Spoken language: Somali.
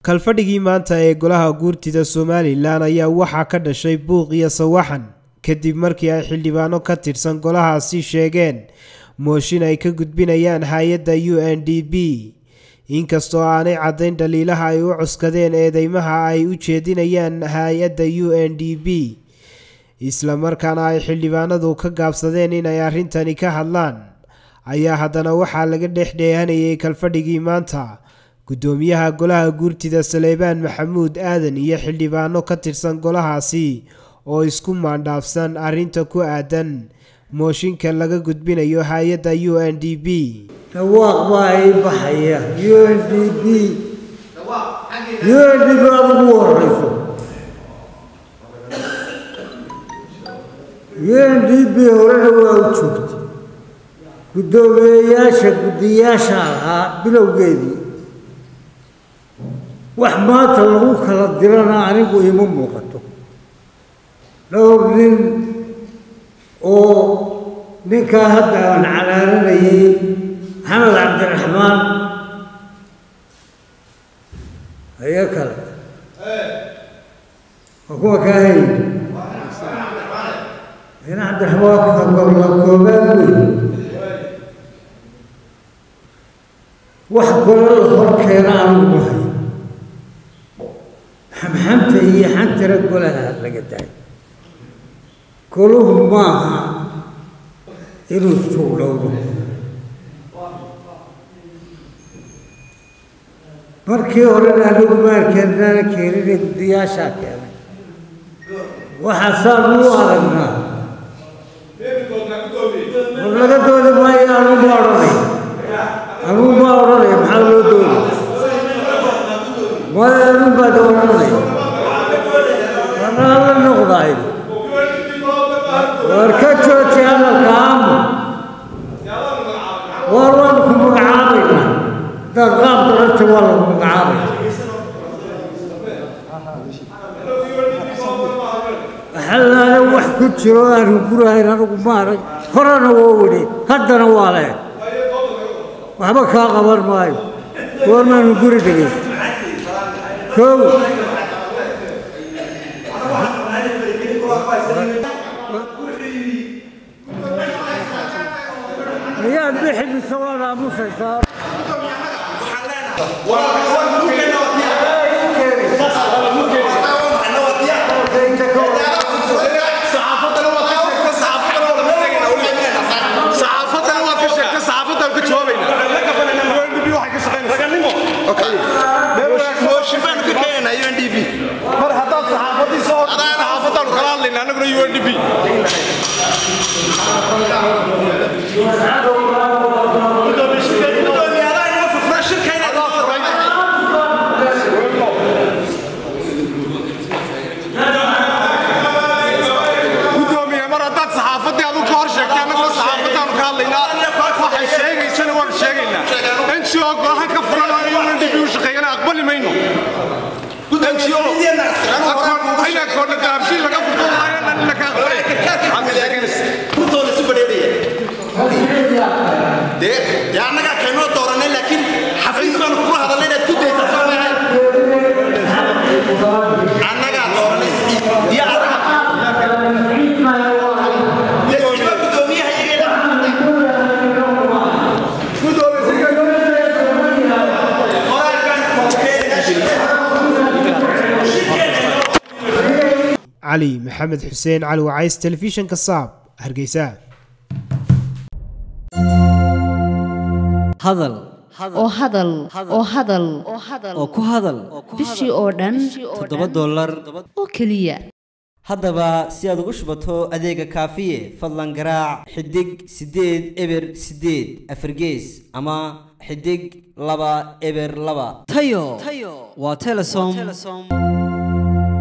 kalfadhigii maanta ee golaha guurtida somalilan ayaa waxaa ka dhashay buuq iyo sawaxan kadib markii ay xildhibaano ka tirsan golahaasi sheegeen mooshin ay ka gudbinayaan hay-adda u n d b inkastoo aanay caddayn dhaliilaha ay u cuskadeen eedeymaha ay u jeedinayaan hay-adda u n d b islamarkaana ay xildhibaanadu ka gaabsadeen inay arrintani ka hadlaan ayaa haddana waxaa laga dhex dheehanayay kalfadhigii maanta guddoomiyaha golaha guurtida saleebaan maxamuud aadan iyo xildhibaano ka tirsan golahaasi oo isku maandhaafsan arrinta ku aadan mooshinka laga gudbinayo hay-adda u n d b dhawaaq baa ii baxaya u n d b u n d b aad ugu horeyso u n d b horena waa u joogtay guddoomiyeyaasha guddiyaasha ahaa bilowgeedii wax maanta lagu kala dirana anigu ima muuqato dhowr nin oo ninkaa hadda aan calaalanayay maxamed cabdiraxmaan ayo kale waa kuwa kaa hay ina cabdiraxmaan la koobaad wey wax kalo la hor keena anigu mahay xamxamta iyo xantira golaha laga daay goluhu maaha inuu suugdhowdo markii horena anigu maalkeenana keenine guddiyaashaa keenay waxaasaan u aragnaa war laga doodi maayo anugu ma odhanay anugu ma odhanaya maxaa loo doodi maya anun baad odhanaya anaa la noqdaay war ka jooji hadalka aamu war waan ku magacaabaynaa haddaad qaab daranta waa lagu magacaabaya waxalaale wax ku jiro aanu gurahayn anigu ma arag horena waa wedhi haddana waa leeg waxba kaa qaban maayo goormaanu guri dhegaysta kow miyaad bixi mise waad aamusaysaa mar haddaad saxaafadii soo saxaafadaan kala hadlayna annaguna u n d b gudoomiye mar haddaad saxaafadii aduu ka hor sheegtay annaguna saxaafadaanu ka hadlaynaa waxay sheegaysana waan sheegaynaa ngo golahan ka furan oo u n d b u shaqeeyana aqbali mayno inakoona dahabshiin laga furto laga aqbalay dee annagaa kaynoo dooranay laakiin xafiis baanu kugula hadalnay inaad ku daysa soo maahay annagaa dooranay iyo adaga lesiba gudoomiyaha iyaga qoraal baan cali maxamed xuseen cali wacays telefishinka saab hargeysa hadal oo hadal oo hadal oo ku hadal bishii oo dhan toddoba dollar oo keliya haddaba si aad ugu shubato adeega kaafiye fadlan garaac xidig siddeed eber siddeed afargees ama xidig laba eber laba tayo waa telesom